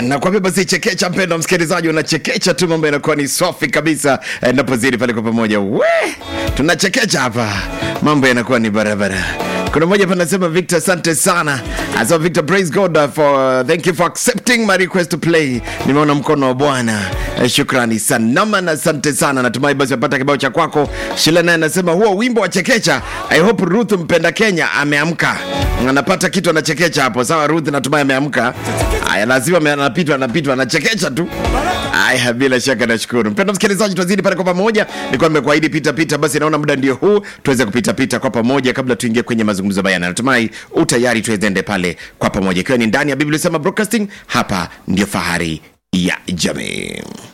nakwambia basi chekecha mpendo msikilizaji unachekecha tu mambo yanakuwa ni safi kabisa eh, napozidi pale kwa pamoja we tunachekecha hapa mambo yanakuwa ni barabara kuna mmoja hapa anasema victor asante sana asema victor praise god uh, for thank you for accepting my request to play nimeona mkono wa bwana eh, shukrani sana na asante sana natumai basi wapata kibao cha kwako shila naye anasema huo wimbo wa chekecha i hope ruth mpenda kenya ameamka anapata kitu anachekecha hapo sawa ruth natumai ameamka aya lazima ame- anapitwa anapitwa anachekecha tu aya bila shaka nashukuru mpendo msikilizaji twazidi pale kwa pamoja nilikuwa nimekuahidi pita pita basi naona muda ndio huu tuweze kupita pita kwa pamoja kabla tuingie kwenye mazungumzo bayana natumai utayari tuwezende pale kwa pamoja ikiwa ni ndani ya biblia sema broadcasting hapa ndio fahari ya jamii